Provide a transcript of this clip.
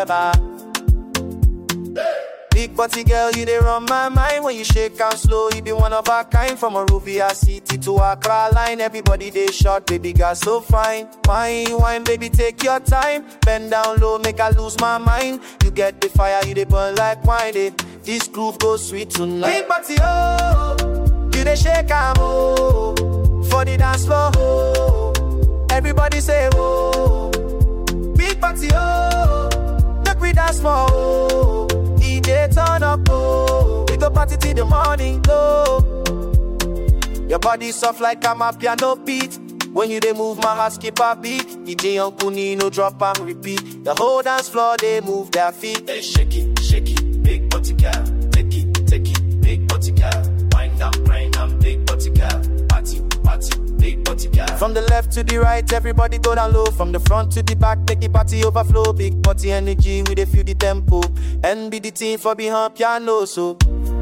forever. Big body girl, you dey run my mind when you shake and slow. You be one of a kind from a Ruvia city to Accra line. Everybody they short, baby girl so fine. Wine, wine, baby, take your time. Bend down low, make I lose my mind. You get the fire, you dey burn like wine. eh. This groove goes sweet tonight. Big body, oh, you dey shake and oh, for the dance floor. Oh. Everybody say oh, big body, oh, make we dance more. Oh. DJ turn up, oh, we go party till the morning, oh. Your body soft like I'm a piano beat. When you dey move, my heart skip a beat. DJ Uncle Nino drop and repeat. The whole dance floor they move their feet. Hey, shake it, shake it, big body girl. Take it, take it, big body girl. Wind down, grind down, big body girl. Party, party, big body girl. From the left to the right, everybody go down low. From the front to the back, take the party overflow. Big party energy, we dey feel the tempo. And be the team for behind piano, so